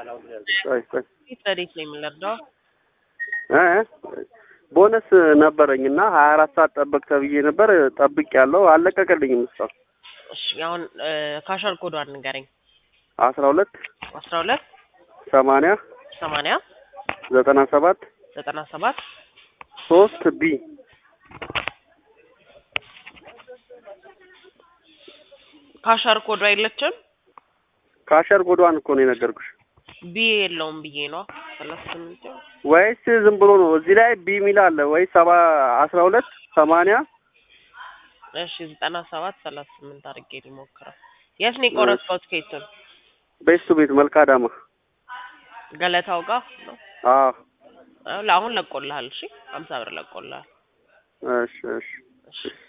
ቆይ ቆይ ፊት ለዴት ነው የምንረዳው። እ ቦነስ ነበረኝ እና ሀያ አራት ሰዓት ጠበቅ ተብዬ ነበር። ጠብቅ ያለው አልለቀቀልኝም እስካሁን። እሺ አሁን ካሻር ኮዷን ንገረኝ። አስራ ሁለት አስራ ሁለት ሰማንያ ሰማንያ ዘጠና ሰባት ዘጠና ሰባት ሶስት ቢ ካሻር ኮዷ የለችም። ካሸር ጎዷን እኮ ነው የነገርኩሽ። ቢ የለውም ብዬ ነው ሰላሳ ስምንት ወይስ ዝም ብሎ ነው? እዚህ ላይ ቢ ሚል አለ ወይ? ሰባ አስራ ሁለት ሰማንያ እሺ ዘጠና ሰባት ሰላሳ ስምንት አድርጌ ሊሞክረው። የት ነው የቆረጥከው ትኬቱን? ቤቱ ቤት መልካ ዳማ። ገለታው ጋር ነው። አዎ አሁን ለቆልሃል። እሺ ሀምሳ ብር ለቆልሃል። እሺ እሺ እሺ